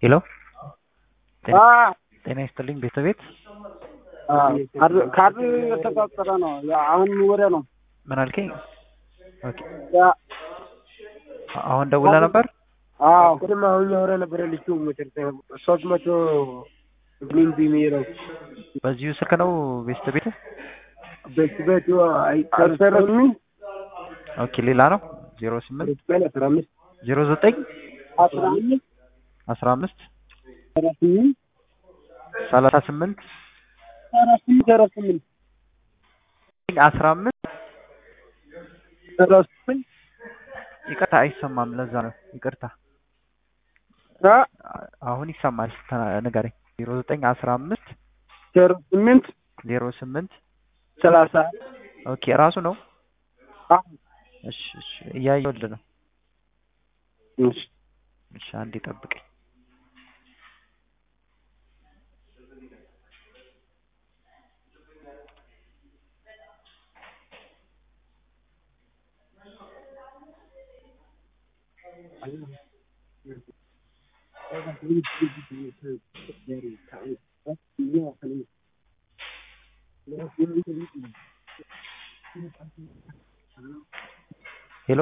ሄሎ አ ጤና ይስጥልኝ ቤተቤት ካርድ የተቆጠረ ነው። አሁን ወደ ነው ምን አልከኝ? ኦኬ ያ አሁን ደውላ ነበር። አዎ ቅድም አሁን ያወራ ነበረ ልጁ መጨረሻ ሶስት መቶ ግሪንቢ የሚለው በዚሁ ስልክ ነው ቤተቤት። ቤት ቤቱ አልሰረስም ኦኬ ሌላ ነው ዜሮ ስምንት አይቀር አስራ አምስት ዜሮ ዘጠኝ አስራ አምስት አስራ አምስት አስራ ስምንት ሰላሳ ስምንት አስራ ስምንት አስራ ስምንት አስራ አምስት አስራ ስምንት ይቅርታ አይሰማም። ለዛ ነው ይቅርታ። አ አሁን ይሰማል። ተ- ንገረኝ። ዜሮ ዘጠኝ አስራ አምስት ዜሮ ስምንት ዜሮ ስምንት ሰላሳ ኦኬ ራሱ ነው። አ እሺ እሺ እያየሁልህ ነው። እሺ እሺ አንዴ ጠብቀኝ። ሄሎ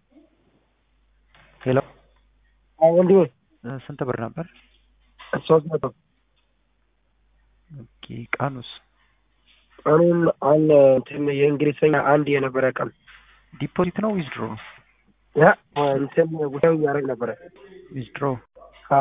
ሄሎ አዎ ወንድሜ እ ስንት ብር ነበር? ሶስት መቶ ኦኬ ቀኑስ ቀኑን አለ እንትን የእንግሊዝኛ አንድ የነበረ ቀን ዲፖዚት ነው ዊዝድሮ ነው? ያ እንትን ጉዳዩ እያደረግ ነበረ ዊዝድሮ አ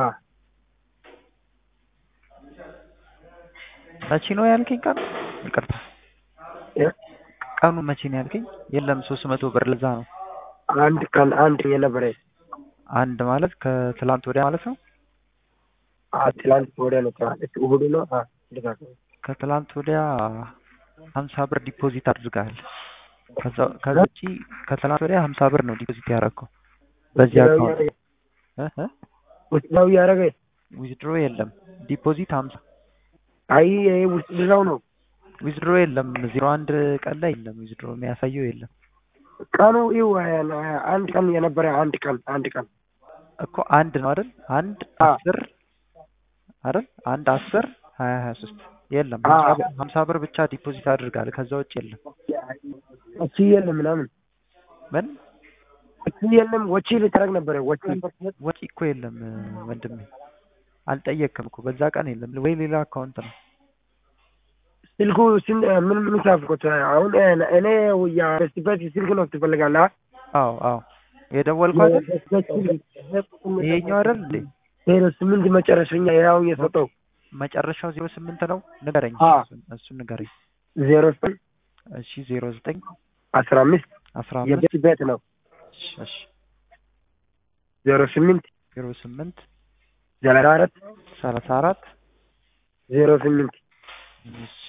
መቼ ነው ያልከኝ? ቀኑ ይቅርታ ያ ቀኑ መቼ ነው ያልከኝ? የለም ሶስት መቶ ብር ለዛ ነው። አንድ ቀን አንድ የነበረ አንድ ማለት ከትላንት ወዲያ ማለት ነው። አ ትላንት ወዲያ ነው ትላንት እሑድ ነው አ እንደዛ ነው። ከትላንት ወዲያ ሀምሳ ብር ዲፖዚት አድርገሃል። ከዛ ከዛ ውጪ ከትላንት ወዲያ ሀምሳ ብር ነው ዲፖዚት ያደረገው በዚህ አካውንት እ እ ውስጣዊ እያደረገ ዊዝድሮ የለም ዲፖዚት ሀምሳ አይ ይሄ ውስጥ ብዛው ነው ዊዝድሮ የለም ዜሮ አንድ ቀን ላይ የለም ዊዝድሮ የሚያሳየው የለም ቀኑ ይው አንድ ቀን የነበረ አንድ ቀን አንድ ቀን እኮ አንድ ነው አይደል? አንድ አ አስር አይደል? አንድ አስር ሀያ ሀያ ሶስት የለም አ ሀምሳ ብር- ሀምሳ ብር ብቻ ዲፖዚት አድርጋል። ከዛ ውጭ የለም። ወጪ የለም ምናምን ምን ወጪ የለም ወጪ ልታደርግ ነበረ ወጪ ወጪ እኮ የለም ወንድሜ፣ አልጠየቅም እኮ በዛ ቀን የለም ወይ ሌላ አካውንት ነው። ስልኩ ስን ምን ምን ሳፍቆት አሁን እኔ የበስበት ስልክ ነው ትፈልጋለህ? አዎ አዎ የደወልኩ አይደል? ይሄኛው አይደል እንዴ? ዜሮ ስምንት መጨረሻኛ ያው የሰጠው መጨረሻው ዜሮ ስምንት ነው። ንገረኝ፣ አ እሱን እሱን ንገረኝ። ዜሮ ስምንት እሺ ዜሮ ዘጠኝ አስራ አምስት አስራ አምስት የቤት ቤት ነው እሺ እሺ ዜሮ ስምንት ዜሮ ስምንት ዘጠና አራት ሰላሳ አራት ዜሮ ስምንት እሺ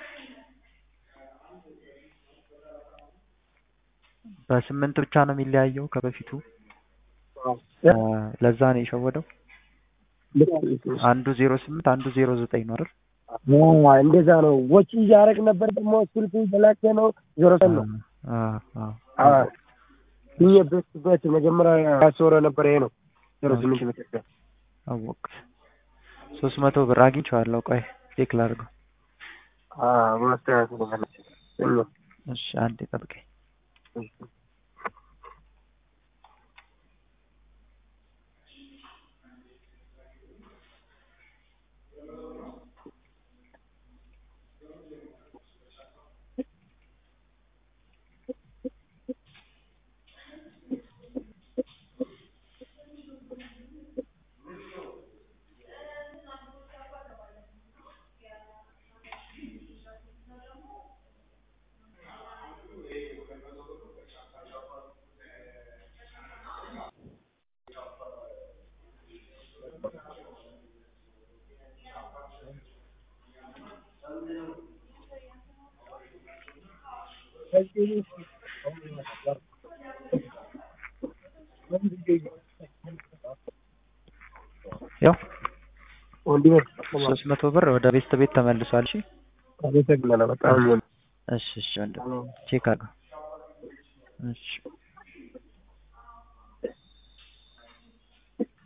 በስምንት ብቻ ነው የሚለያየው ከበፊቱ አ፣ ለዛ ነው የሸወደው። አንዱ ዜሮ ስምንት አንዱ ዜሮ ዘጠኝ ነው አይደል? እንደዛ ነው። ወጪ እያደረግ ነበር ደግሞ ስልኩ በላቸ ነው ዜሮ ሰን ነው አ አ ይህ ቤት ቤት መጀመሪያ ያስወረ ነበር ይሄ ነው ዜሮ ስምንት መጨረሻ አወቅት። ሶስት መቶ ብር አግኝቼዋለሁ። ቆይ ቼክ ላድርገው። ማስተካከል ነው እሺ አንዴ ጠብቀኝ። ያው ወንድሜ ሶስት መቶ ብር ወደ ቤት ቤት ተመልሷል። እሺ አመሰግናለሁ በጣም እሺ እሺ ወንድም ቼክ አድርገው። እሺ